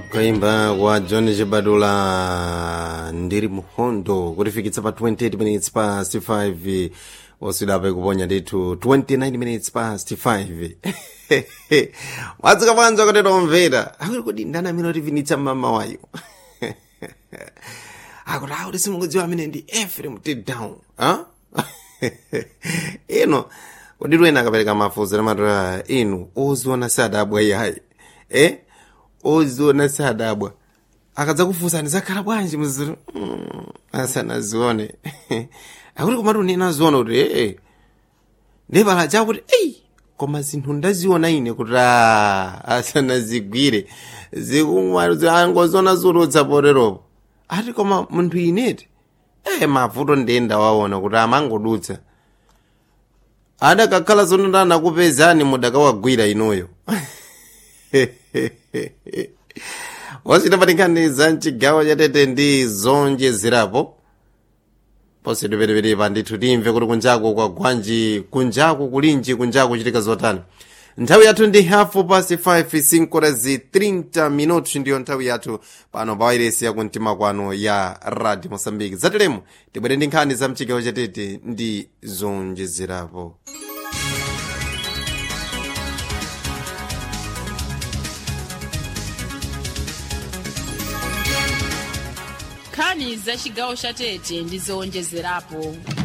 kaimba kwa john chibadula ndiri muhondo kutifikitsa pa 28 minutes past 5 oswidapa ikuponya ndithu 29 minutes past 5 mwadzuka bwanji akateta omvera akuti kodi ndani amene otivinitsa mmama wayo akuti akuti simukudziwa amene ndi efrem tdown ino kodi lwena akapereka mafunzo namatoa inu oziona sadabwa yayi eh oziona sadabwa akadzakufunsani zakhala bwanji muziro mm, asanazione akuti komatu ninaziona kuti ee ndepala chakuti eyi koma zinthu ndaziona ine kuti a asanazigwire zikumwangoziona zolotsa poteropo ati koma munthu ineti ee mavuto ndenda waona kuti amangodutsa adakakhala zono ndanakupezani mudakawagwira inoyo wachitapatikaniza mchigawo chatete ndi zonjezerapo ponse tipetepetepa ndithu timve kuti kunjaku kwa gwanji kunjaku kulinji kunjaku kuchitika zotani nthawi yathu ndi hafu pasi 5 sinkorazi 30 minutos ndiyo nthawi yathu pano pa wairesi yakumtima kwano ya radio mosambiki zateremu tibwere ndi nkhani za mchigawo chatete ndi zonjezerapo nkhani za chigawo cha tete ndi zowonjezerapo